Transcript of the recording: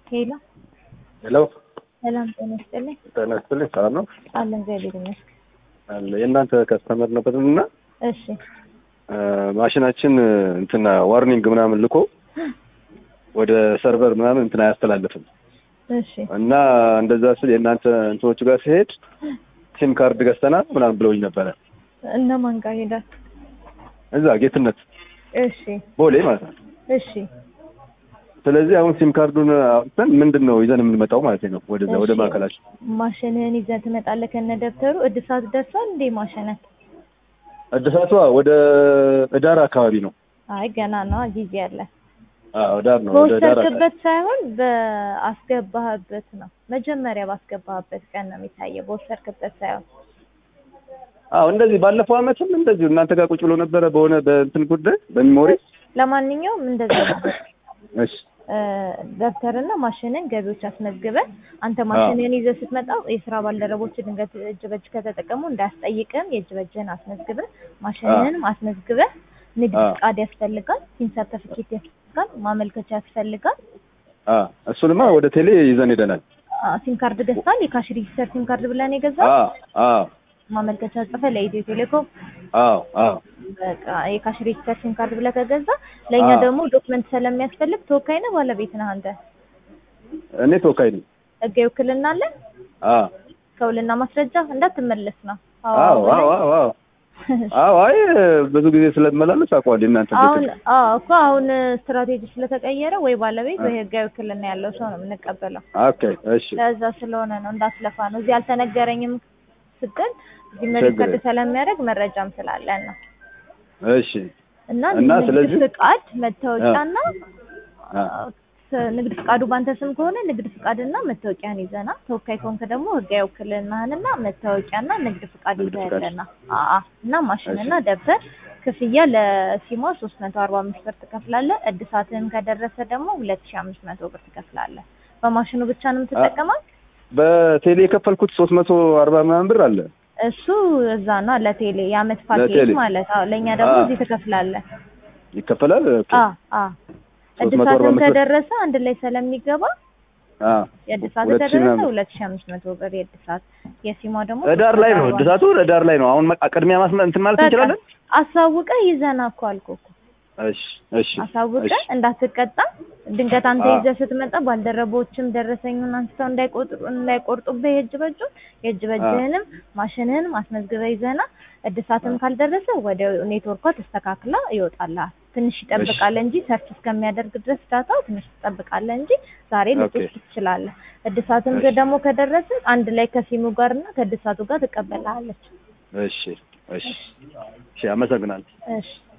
ሄሎ ሄሎ ሰላም ጤና ይስጥልኝ። ጤና ይስጥልኝ። ሰላም ነው አለን እግዚአብሔር ይመስገን። አለ የእናንተ ከስተመር ነበርን እና እሺ ማሽናችን እንትና ዋርኒንግ ምናምን ልኮ ወደ ሰርቨር ምናምን እንትን አያስተላልፍም እሺ እና እንደዛ ስል የእናንተ እንትኖቹ ጋር ሲሄድ ሲም ካርድ ገዝተናል ምናምን ብለውኝ ነበረ። እነማን ጋር ሄዳል? እዛ ጌትነት እሺ ቦሌ ማለት ነው። እሺ ስለዚህ አሁን ሲም ካርዱን አውጥተን ምንድን ነው ይዘን የምንመጣው ማለት ነው ወደዛ ወደ እሺ። ማዕከላችን። ማሽንህን ይዘህ ትመጣለህ ከነ ደብተሩ። እድሳት ደርሷል እንዴ ማሽንህ? እድሳቷ ወደ እዳር አካባቢ ነው። አይ ገና ነው ጊዜ አለ። አዎ ዳር ነው ወደ ዳር አካባቢ። በወሰድክበት ሳይሆን በአስገባህበት ነው። መጀመሪያ ባስገባህበት ቀን ነው የሚታየው፣ በወሰድክበት ሳይሆን። አዎ እንደዚህ ባለፈው አመትም እንደዚሁ እናንተ ጋር ቁጭ ብሎ ነበረ በሆነ በእንትን ጉዳይ በሚሞሪ ለማንኛውም እንደዛ ነበር። እሺ እ፣ ደብተርና ማሽንን ገቢዎች አስመዝግበን አንተ ማሽንን ይዘህ ስትመጣ የስራ ባልደረቦች ድንገት እጅ በእጅ ከተጠቀሙ እንዳያስጠይቅም የእጅ በእጅህን አስመዝግበህ ማሽንንም አስመዝግበህ ንግድ አዎ። ፍቃድ ያስፈልጋል፣ ሲም ሰርተፊኬት ያስፈልጋል፣ ማመልከቻ ያስፈልጋል። አ እሱንማ ወደ ቴሌ ይዘን ሄደናል። አ፣ ሲም ካርድ ገዝተሃል? የካሽ ሬጂስተር ሲም ካርድ ብለን የገዛው አዎ አዎ ማመልከቻ ጽፈህ ለኢትዮ ቴሌኮም አዎ አዎ በቃ የካሽ ሬጂስተር ሲም ካርድ ብለህ ከገዛ ለእኛ አዎ። ደግሞ ዶክመንት ስለሚያስፈልግ ተወካይ ነህ ባለቤት ነህ አንተ? እኔ ተወካይ ነኝ። ህጋዊ ውክልና አለን? አዎ ከውልና ማስረጃ እንዳትመለስ ነው። አዎ አዎ አዎ አዎ አዎ አይ ብዙ ጊዜ ስለመላለስ አውቀዋለሁ እናንተ አሁን ቤት አዎ እኮ አሁን ስትራቴጂ ስለተቀየረ ወይ ባለቤት ወይ ህጋዊ ውክልና ያለው ሰው ነው የምንቀበለው። ኦኬ እሺ ለዛ ስለሆነ ነው እንዳትለፋ ነው። እዚህ አልተነገረኝም ስትል እዚህ ሪከርድ ችግር ስለሚያደርግ መረጃም ስላለን ነው። እሺ እና እና ንግድ ስለዚህ- ፍቃድ መታወቂያና አ ስ- ንግድ ፍቃዱ ባንተ ስም ከሆነ ንግድ ፍቃድና መታወቂያን ይዘና፣ ተወካይ ከሆንክ ደግሞ ህጋዊ ውክልናህንና መታወቂያና ንግድ ፍቃድ ንግድ ፍቃድ። ይዘህልና አአ እና ማሽንና ደብተር ክፍያ ለሲሟ 345 ብር ትከፍላለህ። እድሳትህን ከደረሰ ደግሞ 2500 ብር ትከፍላለህ። በማሽኑ ብቻ ነው የምትጠቀመው? በቴሌ የከፈልኩት ሶስት መቶ አርባ ምናምን ብር አለ። እሱ እዛ ነው ለቴሌ የአመት ፓኬጅ ለቴሌ። ማለት አዎ። ለእኛ ደግሞ አ። እዚህ ትከፍላለህ። ይከፈላል። ኦኬ አ አ 345 እድሳትህን ብር። ከደረሰ አንድ ላይ ስለሚገባ አ የእድሳት ሁለት ሺህ ከደረሰ ምናምን። ሁለት ሺህ አምስት መቶ ብር የእድሳት የሲሟ ደግሞ እዳር ላይ ነው እድሳቱ እዳር ላይ ነው። አሁን መ- ቅድሚያ ማስመ እንትን ማለት በቃ እንችላለን። አሳውቀህ ይዘና እኮ አልኩህ እኮ እሺ እሺ አሳውቀህ እሺ እንዳትቀጣ ድንገት አንተ አዎ። ይዘህ ስትመጣ ባልደረቦችም ደረሰኙን አንስተው እንዳይቆጥሩ እንዳይቆርጡብህ የእጅ በእጁን የእጅ በእጅህንም ማሽንህንም አስመዝግበህ ይዘና እድሳትም ካልደረሰ ወደ ኔትወርኳ ተስተካክላ ይወጣልሃል። ትንሽ ይጠብቃል እንጂ ሰርች እስከሚያደርግ ድረስ ዳታው ትንሽ ትጠብቃለህ እንጂ ዛሬ ልትወስድ ትችላለህ። እድሳትም እሺ። ደግሞ ከደረሰ አንድ ላይ ከሲሙ ጋር እና ከእድሳቱ ጋር ትቀበላለች። እሺ እሺ እሺ አመሰግናለሁ። እሺ